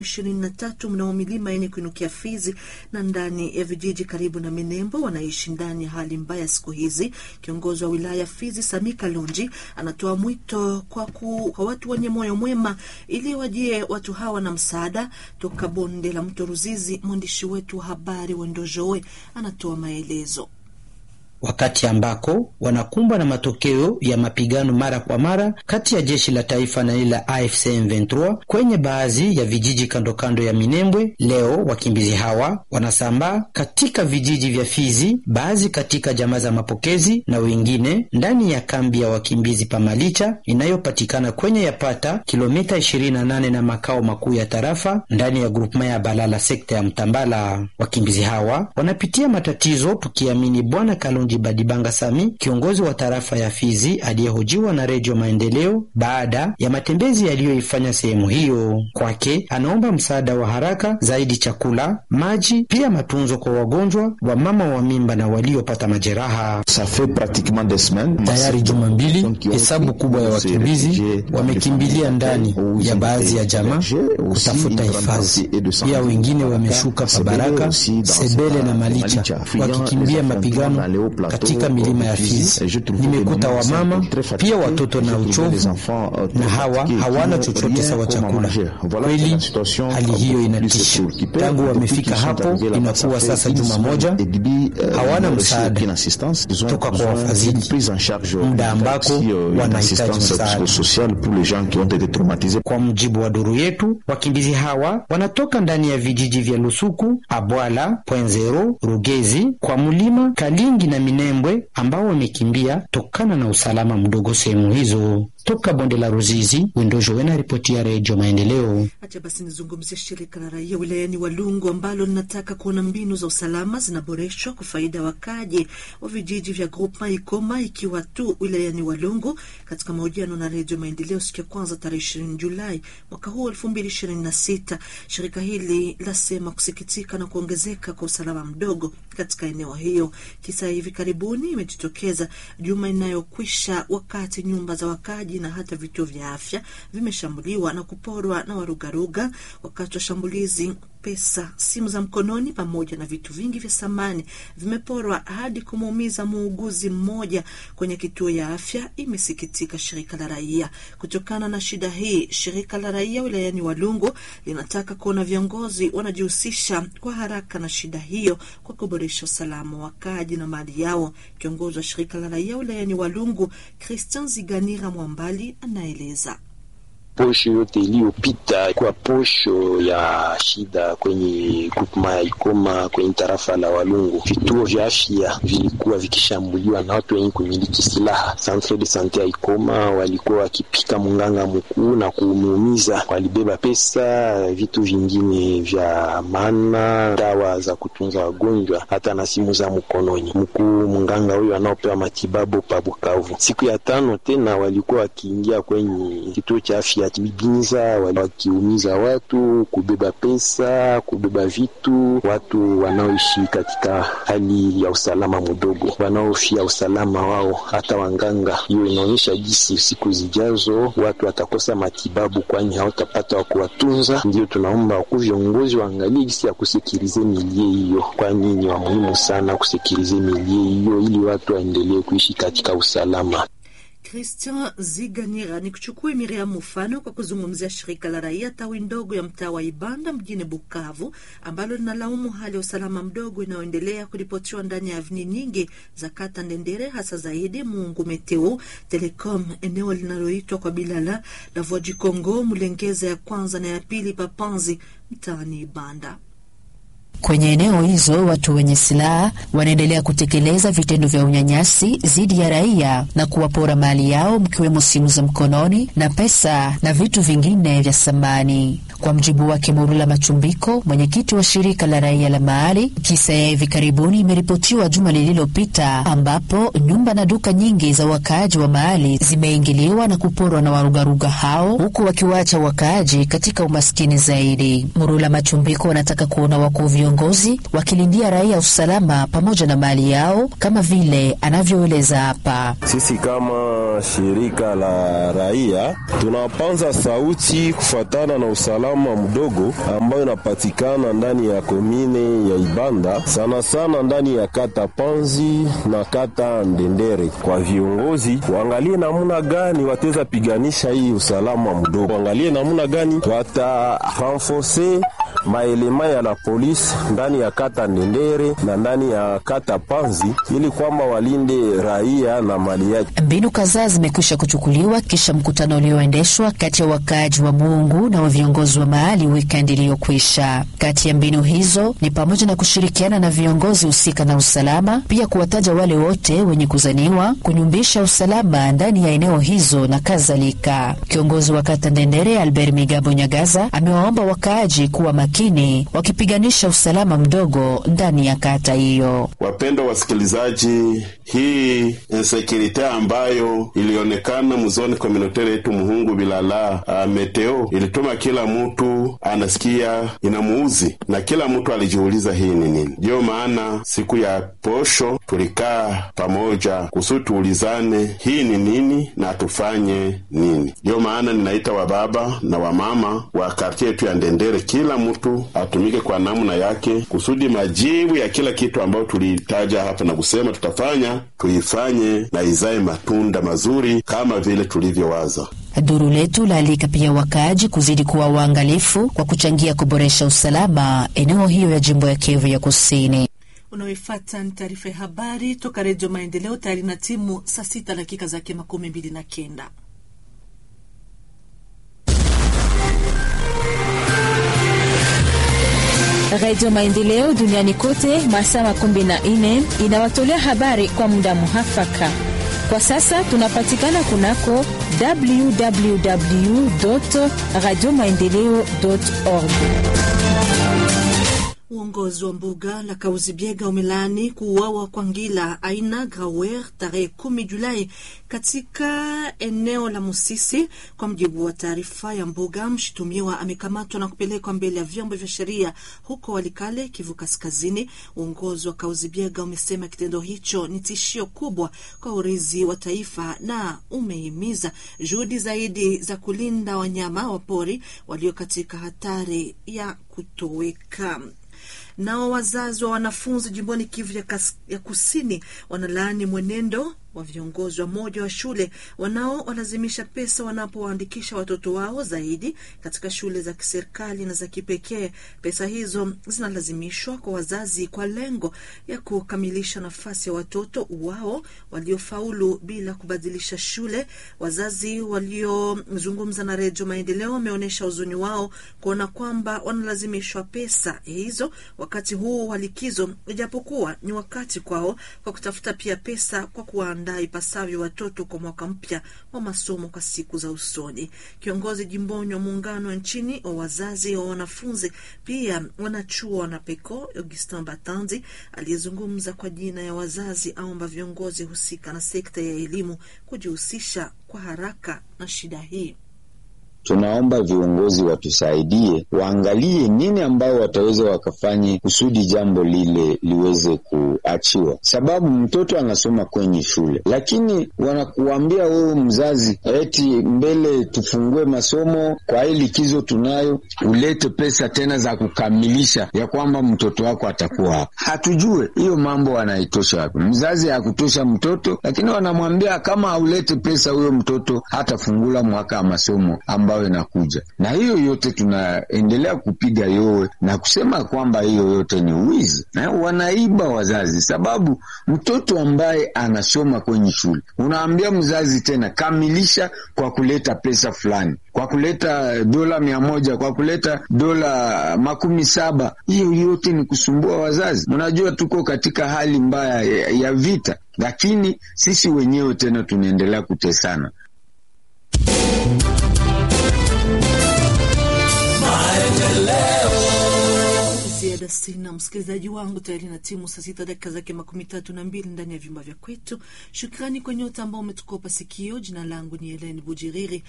ishirini na tatu mnao milima yenye kuinukia Fizi na ndani ya vijiji karibu na Minembo wanaishi ndani ya hali mbaya siku hizi. Kiongozi wa wilaya Fizi Sami Kalonji anatoa mwito kwa, ku, kwa watu wenye moyo mwema ili wajie watu hawa na msaada toka bonde la mto Ruzizi. Mwandishi wetu wa habari Wendojoe anatoa maelezo wakati ambako wanakumbwa na matokeo ya mapigano mara kwa mara kati ya jeshi la taifa na ile la AFC M23 kwenye baadhi ya vijiji kando kando ya Minembwe. Leo wakimbizi hawa wanasambaa katika vijiji vya Fizi, baadhi katika jamaa za mapokezi na wengine ndani ya kambi ya wakimbizi Pamalicha inayopatikana kwenye yapata kilomita 28 na makao makuu ya tarafa ndani ya grupema ya Balala sekta ya Mtambala. Wakimbizi hawa wanapitia matatizo, tukiamini Bwana Kalonji Badibanga Sami, kiongozi wa tarafa ya Fizi aliyehojiwa na Redio Maendeleo baada ya matembezi yaliyoifanya sehemu hiyo. Kwake anaomba msaada wa haraka zaidi, chakula, maji, pia matunzo kwa wagonjwa, wamama wa mimba na waliopata majeraha. Tayari juma mbili, hesabu kubwa ya wakimbizi wamekimbilia ndani ya baadhi ya jamaa kutafuta hifadhi, pia wengine wameshuka Pabaraka, Sebele na Malicha wakikimbia mapigano katika milima ya Fizi. Nimekuta wamama pia watoto na uchovu, na hawa hawana chochote sawa chakula. Kweli hali hiyo inatisha. Tangu wamefika hapo inakuwa sasa juma moja, hawana msaada toka kwa wafadhili, muda ambako wanahitaji msaada. Kwa mujibu wa duru yetu, wakimbizi hawa wanatoka ndani ya vijiji vya Lusuku, Abwala, Pwenzero, Rugezi, kwa mulima Kalingi na Minembwe ambao wamekimbia tokana na usalama mdogo sehemu hizo. Toka bonde la Ruzizi, Windojo wena ripoti ya Redio Maendeleo. Acha basi nizungumzia shirika la raia wilayani Walungu ambalo linataka kuona mbinu za usalama zinaboreshwa kwa faida ya wakaji wa vijiji vya Groupema Ikoma ikiwa tu wilayani Walungu. Katika mahojiano na Redio Maendeleo siku ya kwanza tarehe ishirini Julai mwaka huu elfu mbili ishirini na sita shirika hili lasema kusikitika na kuongezeka kwa usalama mdogo katika eneo hiyo. Kisa hivi karibuni imejitokeza juma inayokwisha wakati nyumba za wakaji na hata vituo vya afya vimeshambuliwa na kuporwa na warugaruga. Wakati wa shambulizi, pesa, simu za mkononi pamoja na vitu vingi vya samani vimeporwa hadi kumuumiza muuguzi mmoja kwenye kituo ya afya, imesikitika shirika la raia. Kutokana na shida hii, shirika la raia wilayani Walungu linataka kuona viongozi wanajihusisha kwa haraka na shida hiyo kwa kuboresha usalama wa wakaji na mali yao. Kiongozi wa shirika la raia wilayani Walungu, Christian Ziganira Mwambali, anaeleza. Posho yote iliyopita kwa posho ya shida kwenye grupema ya Ikoma kwenye tarafa la Walungu, vituo vya afya vilikuwa vikishambuliwa na watu wenye kumiliki silaha. Centre de sante ya Ikoma walikuwa wakipika munganga mkuu na kumuumiza, walibeba pesa, vitu vingine vya maana, dawa za kutunza wagonjwa, hata na simu za mkononi. Mkuu munganga huyo anaopewa matibabu pa Bukavu. Siku ya tano tena walikuwa wakiingia kwenye kituo cha afya Binza wakiumiza watu, kubeba pesa, kubeba vitu, watu wanaoishi katika hali ya usalama mdogo, wanaofia usalama wao, hata wanganga. Hiyo inaonyesha jinsi siku zijazo watu watakosa matibabu, kwani hawatapata wa kuwatunza. Ndio tunaomba wakuu viongozi waangalie jinsi ya kusikilize milie hiyo, kwani ni wa muhimu sana kusikilize milie hiyo ili watu waendelee kuishi katika usalama. Christian Ziganira ni kuchukua Miriam mfano kwa kuzungumzia shirika la raia tawi ndogo ya mtaa wa Ibanda mjini Bukavu ambalo linalaumu hali ya usalama mdogo inayoendelea kuripotiwa ndani ya avni nyingi za kata Ndendere, hasa zaidi Mungu Meteo Telecom, eneo linaloitwa kwa Bilala la Voji Congo, Mulengeza ya kwanza na ya pili, Papanzi mtaani Ibanda. Kwenye eneo hizo watu wenye silaha wanaendelea kutekeleza vitendo vya unyanyasi dhidi ya raia na kuwapora mali yao mkiwemo simu za mkononi na pesa na vitu vingine vya samani. Kwa mjibu wake Murula Machumbiko, mwenyekiti wa shirika la raia la mahali, kisa ya hivi karibuni imeripotiwa juma lililopita, ambapo nyumba na duka nyingi za wakaaji wa mahali zimeingiliwa na kuporwa na warugaruga hao, huku wakiwaacha wakaaji katika umaskini zaidi. Murula Machumbiko wanataka kuona wakuu viongozi wakilindia raia usalama pamoja na mali yao, kama vile anavyoeleza hapa. Sisi kama kama shirika la raia tunapanza sauti kufatana na usalama mdogo ambayo inapatikana ndani ya komine ya Ibanda, sana sana ndani ya kata Panzi na kata Ndendere. Kwa viongozi waangalie namna gani wataweza piganisha hii usalama mdogo, waangalie namna gani wata renforce maelema ya la polisi ndani ya kata Ndendere na ndani ya kata Panzi ili kwamba walinde raia na mali yake. Mbinu kadhaa zimekwisha kuchukuliwa kisha mkutano ulioendeshwa kati ya wakaaji wa Mungu na wa viongozi wa mahali wikendi iliyokwisha. Kati ya mbinu hizo ni pamoja na kushirikiana na viongozi husika na usalama, pia kuwataja wale wote wenye kuzaniwa kunyumbisha usalama ndani ya eneo hizo na kadhalika. Kiongozi wa kata Ndendere Albert Migabo Nyagaza amewaomba wakaaji kuwa makini wakipiganisha usalama mdogo ndani ya kata hiyo. Wapendwa wasikilizaji, hii insekurite ambayo ilionekana mzoni komunotere yetu Muhungu Bilala uh, meteo ilituma kila mtu anasikia inamuuzi na kila mtu alijiuliza hii ni nini. Ndiyo maana siku ya posho tulikaa pamoja kusudi tuulizane hii ni nini na tufanye nini. Ndiyo maana ninaita wababa na wamama wa kartie yetu ya Ndendere, kila mtu atumike kwa namna yake kusudi majibu ya kila kitu ambayo tulitaja hapa na kusema tutafanya tuifanye na izae matunda mazuri kama vile tulivyowaza. Duru letu laalika pia wakaaji kuzidi kuwa waangalifu kwa kuchangia kuboresha usalama eneo hiyo ya jimbo ya Kivu ya Kusini. Unaoifata ni taarifa ya habari toka Redio Maendeleo, tayari na timu saa sita dakika zake makumi mbili na kenda. Radio Maendeleo duniani kote masaa makumi na nne inawatolea habari kwa muda muhafaka. Kwa sasa tunapatikana kunako www radio maendeleo org. Uongozi wa mbuga la Kauzibiega umelaani kuuawa kwa ngila aina Grawer tarehe kumi Julai katika eneo la Musisi. Kwa mjibu wa taarifa ya mbuga, mshutumiwa amekamatwa na kupelekwa mbele ya vyombo vya sheria huko Walikale, Kivu Kaskazini. Uongozi wa Kauzibiega umesema kitendo hicho ni tishio kubwa kwa urithi wa taifa na umehimiza juhudi zaidi za kulinda wanyama wa pori walio katika hatari ya kutoweka. Nao wazazi wa wanafunzi jimboni Kivu ya, kas, ya kusini wanalaani mwenendo wa viongozi wa moja wa shule wanaowalazimisha pesa wanapowaandikisha watoto wao zaidi katika shule za kiserikali na za kipekee. Pesa hizo zinalazimishwa kwa wazazi kwa lengo ya kukamilisha nafasi ya watoto wao waliofaulu bila kubadilisha shule. Wazazi waliozungumza na Redio Maendeleo wameonyesha huzuni wao kuona kwamba wanalazimishwa pesa hizo wakati huu wa likizo, ijapokuwa ni wakati kwao kwa kutafuta pia pesa kwa kuwa ndaa ipasavyo watoto kwa mwaka mpya wa masomo kwa siku za usoni. Kiongozi jimboni wa muungano nchini wa wazazi wa wanafunzi pia wanachuo wanapeko Augustin Batanzi aliyezungumza kwa jina ya wazazi aomba viongozi husika na sekta ya elimu kujihusisha kwa haraka na shida hii. Tunaomba viongozi watusaidie, waangalie nini ambayo wataweza wakafanye kusudi jambo lile liweze kuachiwa, sababu mtoto anasoma kwenye shule, lakini wanakuambia wewe mzazi, eti mbele tufungue masomo kwa hii likizo tunayo, ulete pesa tena za kukamilisha ya kwamba mtoto wako atakuwa hapa. Hatujue hiyo mambo wanaitosha wapi. Mzazi hakutosha mtoto, lakini wanamwambia kama haulete pesa, huyo mtoto hatafungula mwaka wa masomo ambayo inakuja na hiyo yote tunaendelea kupiga yowe na kusema kwamba hiyo yote ni wizi na wanaiba wazazi, sababu mtoto ambaye anasoma kwenye shule unaambia mzazi tena kamilisha kwa kuleta pesa fulani, kwa kuleta dola mia moja, kwa kuleta dola makumi saba. Hiyo yote ni kusumbua wazazi. Mnajua tuko katika hali mbaya ya, ya vita, lakini sisi wenyewe tena tunaendelea kutesana. ziada sina msikilizaji wangu tayari na timu saa sita dakika zake makumi tatu na mbili ndani ya vyumba vya kwetu. Shukrani kwa nyote ambao umetukopa sikio. Jina langu ni Helen Bujiriri.